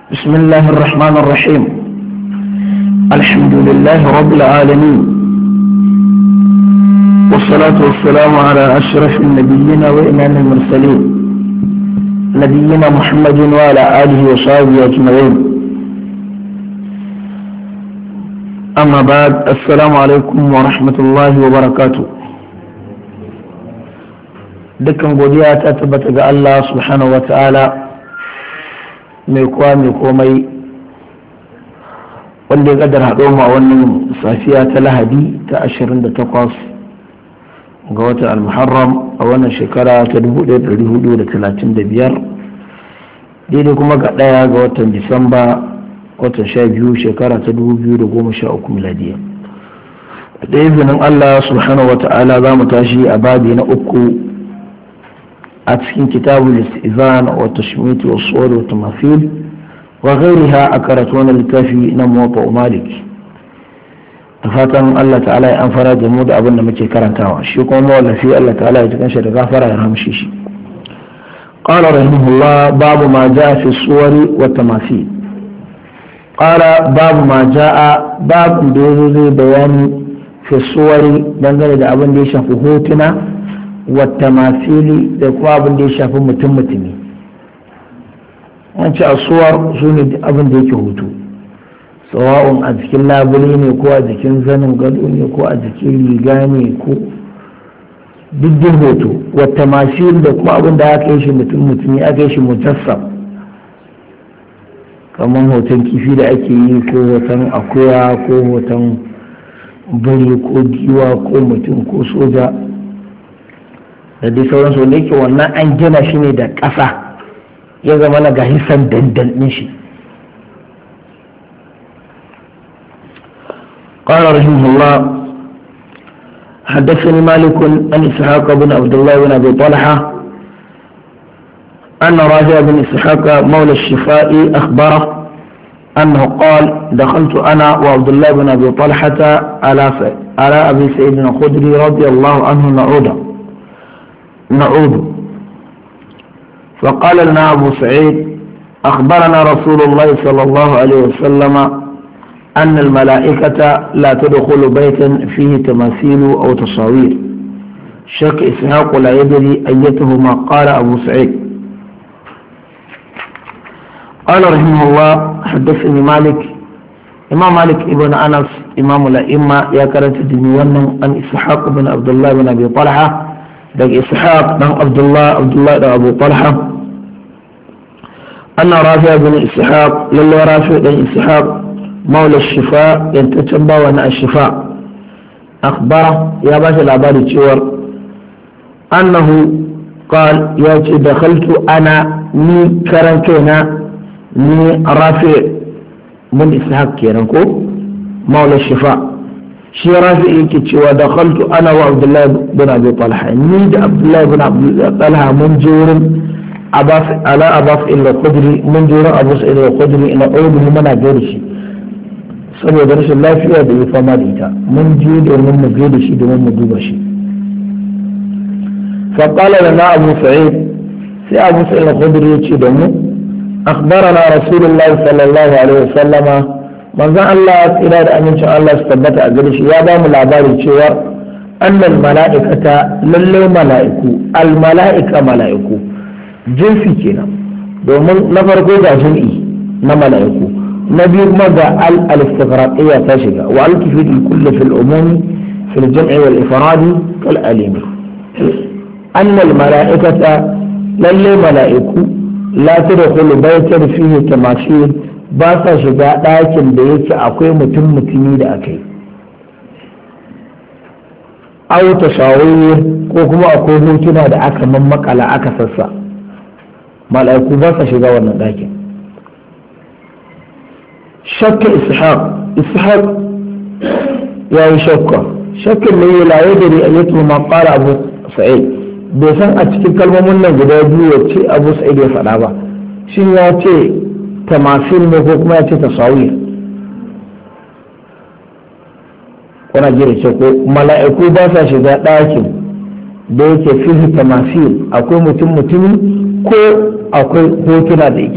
بسم الله الرحمن الرحيم الحمد لله رب العالمين والصلاة والسلام على أشرف النبيين وإمام المرسلين نبينا محمد وعلى آله وصحبه أجمعين أما بعد السلام عليكم ورحمة الله وبركاته dukkan godiya ta tabbata ga Allah subhanahu wa ta'ala mai kowa mai komai wanda ya kadar haɗo ma wannan safiya ta lahadi ta 28 ga watan al-muharram a wannan shekara ta 1435 daidai kuma ga ɗaya ga watan disamba watan 12 shekara ta 2013 miladiya da izinin Allah subhanahu wa ta'ala za mu tashi a babi na uku a cikin kitabul istizan wa tashmit wa suwar wa tamafil wa ghairiha a karatu wani littafi na muwatta malik da fatan Allah ta'ala ya amfara da mu da abin da muke karantawa shi kuma mawallafi Allah ta'ala ya cikin shi da gafara ya ramshe shi قال رحمه الله باب ما جاء في الصور والتماثيل قال باب ما جاء باب da bayani في الصور dangane da abin da ya shafi hotuna wata masili da kuma abin da ya shafi mutum mutumi wance asuwar su ne abin da yake hutu sawa'un a jikin labule ne ko a jikin zanin gado ne ko a jikin riga ne ko diddin hoto wata masili da kuma abin da aka yi shi mutum mutumi aka yi shi mujassam kamar hoton kifi da ake yi ko hoton akuya ko hoton biri ko giwa ko mutum ko soja da dai sauransu wanda yake wannan an gina shi ne da ƙasa ya zama na gahisan dandan ɗin shi قال رحمه الله حدثني مالك عن اسحاق بن عبد الله بن ابي طلحه ان راجع بن اسحاق مولى الشفاء اخبره انه قال دخلت انا وعبد الله بن ابي طلحه على على ابي سعيد الخدري رضي الله عنه نعوده نعود فقال لنا أبو سعيد أخبرنا رسول الله صلى الله عليه وسلم أن الملائكة لا تدخل بيتا فيه تماثيل أو تصاوير شك إسحاق لا يدري أيتهما قال أبو سعيد قال رحمه الله حدثني مالك إمام مالك ابن أنس إمام الأئمة يا كرنت دنيوانا أن إسحاق بن عبد الله بن أبي طلحة daga ishaq dan abdullah abdullah da abu talha anna rafi bin ishaq lalle rafi dan ishaq maula shifa yantaccen bawa na shifa akhbara ya ba shi labari cewar annahu qal ya ce dakhaltu ana ni karan kaina ni rafi bin ishaq kenan ko maula shifa shi rafi yake cewa da khaltu ana wa abdullahi bin abi talha ni da abdullahi bin abi talha mun je wurin abas ala abas illa qudri mun je wurin abu sa'id al qudri ina audu muna gaida shi saboda rashin lafiya da ya fama da ita mun je domin mu gaida shi domin mu duba shi fa qala lana abu sa'id sai abu sa'id al qudri ya ce da mu أخبرنا رسول الله صلى الله عليه وسلم manzon Allah tsira da amincin Allah su tabbata a gare shi ya ba mu labari cewa annal mala'ikata lalle mala'iku al mala'ika mala'iku jinsi kenan domin na farko ga jum'i na mala'iku na biyu kuma ga al al istighraqiyya ta shiga wa al tufid kullu fil umumi fil jam'i wal ifradi kal alimi annal mala'ikata lalle mala'iku la tadkhulu baytan fihi tamashir ba sa shiga ɗakin da yake akwai mutum mutumi da aka yi au tasawir ko kuma akwai hotuna da aka mammakala aka sassa mala'iku ba sa shiga wannan ɗakin shakka ishaq ishaq ya yi shakka shakkin ne ya laye da ri'ayatu ma qala abu sa'id bai san a cikin kalmomin nan guda biyu wacce abu sa'id ya faɗa ba shin ya ce tamasil ne ko kuma ya ce tasawir kuna jira ce ko mala'iku ba sa shiga ɗakin da yake fihi tamasil akwai mutum mutumi ko akwai hotuna da yake